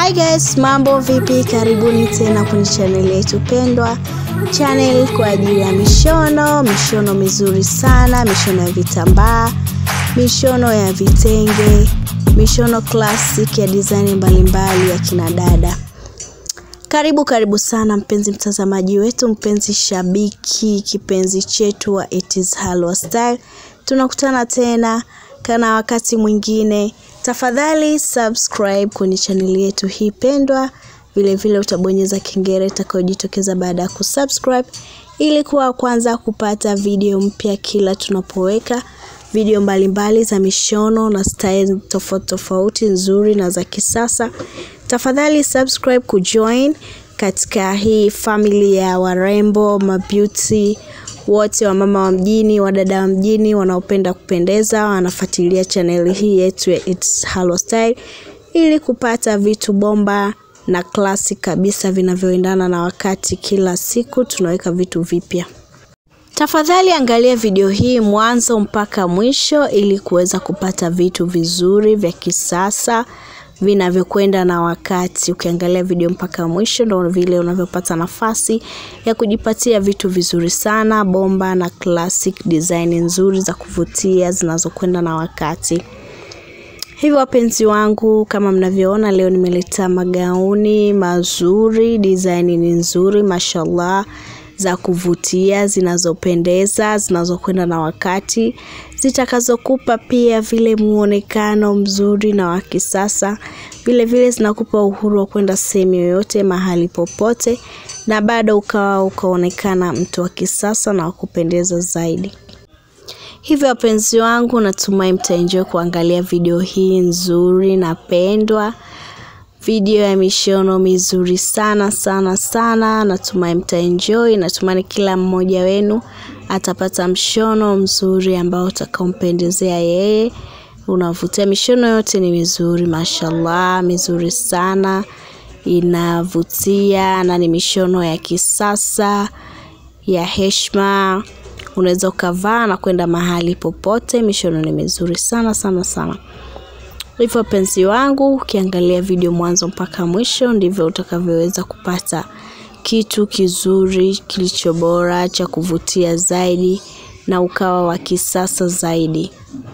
Hi guys, mambo vipi? Karibuni tena kwenye channel yetu pendwa, channel kwa ajili ya mishono, mishono mizuri sana, mishono ya vitambaa, mishono ya vitenge, mishono classic ya design mbalimbali ya kina dada. Karibu karibu sana mpenzi mtazamaji wetu, mpenzi shabiki, kipenzi chetu wa It is Halwa Style. Tunakutana tena kana wakati mwingine. Tafadhali subscribe kwenye chaneli yetu hii pendwa. Vile vile utabonyeza kengele itakayojitokeza baada ya kusubscribe ili kuwa wa kwanza kupata video mpya kila tunapoweka video mbalimbali za mishono na style tofauti tofauti nzuri na za kisasa. Tafadhali subscribe kujoin katika hii family ya warembo, mabeauty wote wa mama wa mjini, wadada wa mjini wanaopenda kupendeza, wanafuatilia chaneli hii yetu ya It's Halwa Style ili kupata vitu bomba na classic kabisa vinavyoendana na wakati. Kila siku tunaweka vitu vipya. Tafadhali angalia video hii mwanzo mpaka mwisho ili kuweza kupata vitu vizuri vya kisasa vinavyokwenda na wakati. Ukiangalia video mpaka mwisho, ndo vile unavyopata nafasi ya kujipatia vitu vizuri sana bomba na classic design nzuri za kuvutia zinazokwenda na wakati. Hivyo wapenzi wangu, kama mnavyoona, leo nimeleta magauni mazuri, design ni nzuri, mashallah za kuvutia zinazopendeza zinazokwenda na wakati zitakazokupa pia vile muonekano mzuri na wa kisasa. Vile vile zinakupa uhuru wa kwenda sehemu yoyote mahali popote, na bado ukawa ukaonekana mtu wa kisasa na wa kupendeza zaidi. Hivyo wapenzi wangu, natumai mtaenjoy kuangalia video hii nzuri na pendwa video ya mishono mizuri sana sana sana. Natumai mtaenjoy. Natumai kila mmoja wenu atapata mshono mzuri ambao utakaompendezea yeye, unavutia. Mishono yote ni mizuri, mashallah, mizuri sana, inavutia na ni mishono ya kisasa ya heshima. Unaweza ukavaa na kwenda mahali popote. Mishono ni mizuri sana sana sana. Hivyo wapenzi wangu, ukiangalia video mwanzo mpaka mwisho, ndivyo utakavyoweza kupata kitu kizuri kilicho bora cha kuvutia zaidi na ukawa wa kisasa zaidi.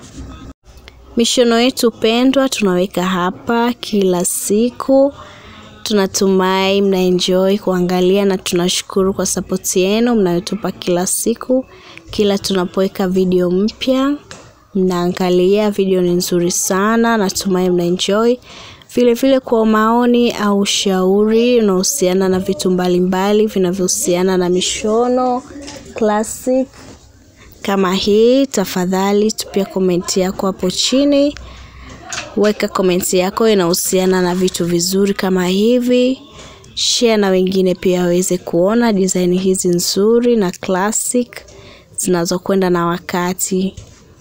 Mishono yetu pendwa tunaweka hapa kila siku. Tunatumai mnaenjoy kuangalia na tunashukuru kwa sapoti yenu mnayotupa kila siku, kila tunapoweka video mpya mnaangalia video ni nzuri sana, natumai mnaenjoy. Vile vile kwa maoni au ushauri unaohusiana na vitu mbalimbali vinavyohusiana na mishono classic kama hii, tafadhali tupia komenti yako hapo chini. Weka komenti yako inahusiana na vitu vizuri kama hivi, share na wengine pia waweze kuona design hizi nzuri na classic zinazokwenda na wakati.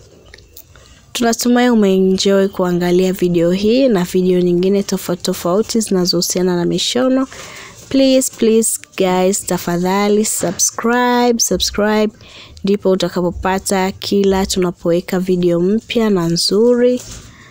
Tunatumai umeenjoy kuangalia video hii na video nyingine tofauti tofauti zinazohusiana na mishono. Please please guys, tafadhali subscribe, subscribe ndipo utakapopata kila tunapoweka video mpya na nzuri.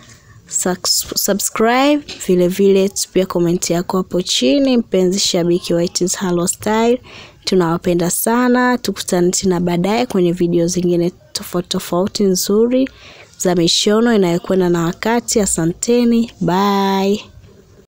Subscribe vile vile, tupia komenti yako hapo chini. Mpenzi shabiki wa It is Halwa Style, tunawapenda sana. Tukutane tena baadaye kwenye video zingine tofauti tofauti nzuri za mishono inayokwenda na wakati. Asanteni, bye.